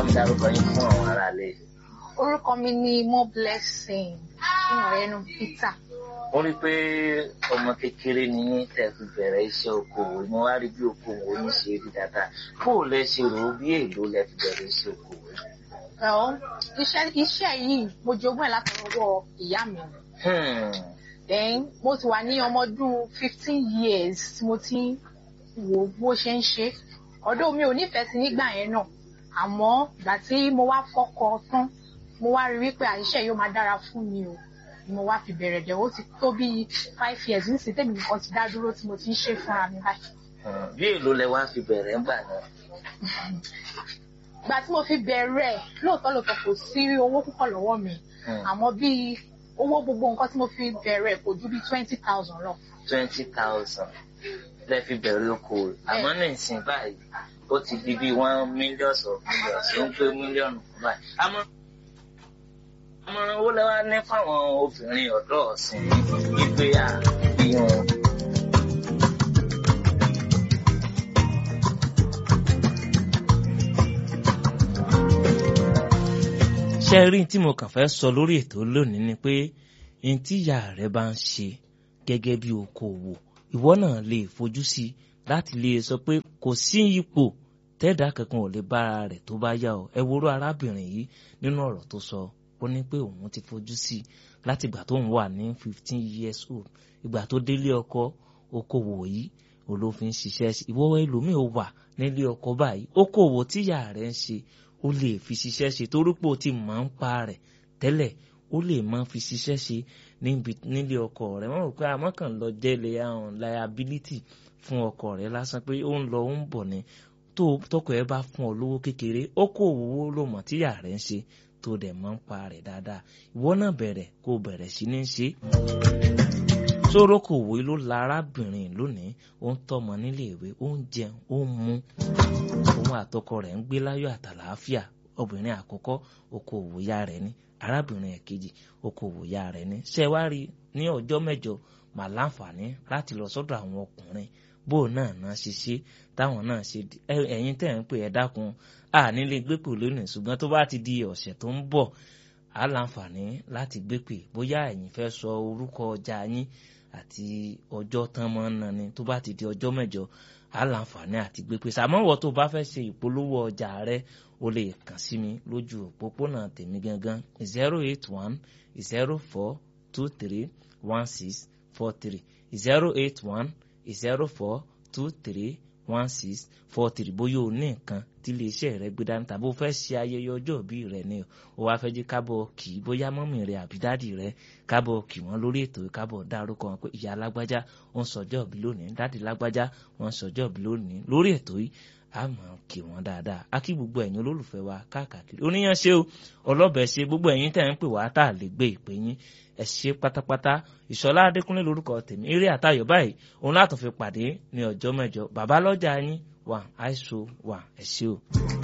mi dárúkọ yín fún àwọn aráalé. orúkọ mi ni mo blessing ní ọ̀rẹ́ nu peter mo rí i pé ọmọ kékeré ni yín tẹ́ fi bẹ̀rẹ̀ iṣẹ́ okòwò mo wá rí bí okòwò yín ṣe rí dáadáa bó o lẹ ṣe rò ó bí èlò lẹ fi bẹ̀rẹ̀ iṣẹ́ okòwò yín. well iṣẹ́ iṣẹ́ yìí mo jogún ẹ̀ látọwọ́ ìyá mi Hmm. then mo ti wà ní ọmọ ọdún fifteen years tí mo ti ń wò bó ṣe ń ṣe ọ̀dọ̀ mi ò nífẹ̀ẹ́ sí nígbà yẹn náà àmọ́ ìgbà tí mo wá fọ́kọ tán mo wá rí wípé àìṣe yóò máa dára fún mi o ni mo wá fi bẹ̀rẹ̀ dẹ̀ ó ti tó bíi five years nísìnyí tèmi nìkan ti dá dúró tí mo ti ń ṣe fúnra mi báyìí. Hmm. bí èlò lẹ wá fi bẹ̀rẹ̀ ńgbà náà. ìgbà tí mo fi bẹ̀rẹ̀ lóòótọ́ lóòótọ́ kò sí owó púpọ̀ lọ́wọ́ mi Hmm. àmọ́ bíi owó gbogbo nǹkan tí mo fi bẹ̀rẹ̀ kò ju bíi twenty thousand lọ. twenty thousand lẹ fi bẹ̀rẹ̀ okòwò àmọ́ ní ìsìn báyìí ó ti di bí one million of millions ó ń pé mílíọ̀nù kan báyìí. àmọ́ àmọ̀ràn owó lẹ́wà ní fáwọn obìnrin ọ̀dọ́ ọ̀sìn wípé à ìyọ̀n. ṣe rí tí mo kàn fẹ́ sọ lórí ètò lónìí ni pé n tí ìyá rẹ bá ń ṣe gẹ́gẹ́ bí okòwò ìwọ náà lè fojú sí i láti lè sọ pé kò sí ipò tẹ́dà kankan ò lè bára rẹ̀ tó bá yá ọ ẹ worú arábìnrin yìí nínú ọ̀rọ̀ tó sọ ó ní pé òun ti fojú sí i láti ìgbà tó ń wà ní fifteen years old ìgbà tó délé ọkọ okòwò yìí olófin ṣiṣẹ́ sí ìwọ ẹlòmíì ó wà nílé ọkọ báyìí okòwò tíyà rẹ̀ ń ṣe ó lè fi ṣiṣẹ́ ṣe torípò tí mọ̀ ń pa rẹ̀ tẹ́lẹ̀ ó lè mọ́ fi ṣiṣẹ́ ṣe níbi nílé ọkọ rẹ̀ wọ́n rò pé àmọ́ kàn lọ jẹ́lẹ̀ àwọn liability fún ọkọ rẹ̀ lásán pé ó ń lọ ó ń bọ̀ ni tó tọkọ ẹ bá fún ọ lówó kékeré ó kó òwò ló mọ̀ tíyà rẹ̀ ń ṣe tó dẹ̀ mọ́ ń pa rẹ̀ dáadáa ìwọ náà bẹ̀rẹ̀ kó o bẹ̀rẹ̀ sí ní ṣe sórókòwò ló la arábìnrin lónìí ó ń tọ́mọ nílé ìwé ó ń jẹun ó ń mu òun àtọkọ rẹ̀ ń gbé láyọ̀ àtàlàáfíà obìnrin àkọ́kọ́ okòwò ya rẹ̀ ní arábìnrin ẹ̀kejì okòwò ya rẹ̀ ní ṣé wá rí ní ọjọ́ mẹ́jọ mà láǹfààní láti lọ sọ́dọ̀ àwọn ọkùnrin bó náà náà ṣe ṣe táwọn náà ṣe ẹ̀yin tẹ̀ ń pè ẹ́ dákun à nílé gbépò lónìí ṣùgbọ́n tó bá ti di ọ̀sẹ̀ tó ń bọ̀ á láǹfààní láti gbépè bóyá ẹ̀yin fẹ́ sọ orúkọ ọjà yín àti ọjọ́ tán mọ́ náà ni tó bá ti di ọjọ́ mẹ́jọ á láǹfààní àti gbé pèsè àmọ́ wọ́n tó bá fẹ́ ṣe ìpolówó ọjà rẹ o lè kàn sí mi lójú òpópónà tèmi gangan zero eight one zero four two three one six four three zero eight one zero four two three one six four three bóyá o ní nǹkan tí iléeṣẹ́ rẹ gbé dání tàbí o fẹ́ ṣe ayẹyẹ ọjọ́ ìbí rẹ ni o wá fẹ́ jẹ́ kábọ̀ kì í bóyá mọ́mì rẹ àbí dádì rẹ kábọ̀ kì wọ́n lórí ètò kábọ̀ dárúkọ wọn pé ìyá lágbájá wọ́n sọjọ́ ìbí lónìí dádì lágbájá wọ́n sọjọ́ ìbí lónìí lórí ètò yìí a máa kì wọ́n dáadáa a kí gbogbo ẹ̀yin olólùfẹ́ wa káàkiri oníyàn ṣe o ọlọ́bẹ̀ ṣe gbogbo ẹ̀yin tẹ̀ ń pè wá tá a lè gbé ìpè yín ẹ ṣe pátápátá ìṣọlá adékúnlé lórúkọ tèmi eré àtayọ̀ báyìí òun látọ̀ fi pàdé ní ọjọ́ mẹ́jọ bàbá lọ́jà yín wà áìsó wà ẹ ṣé o.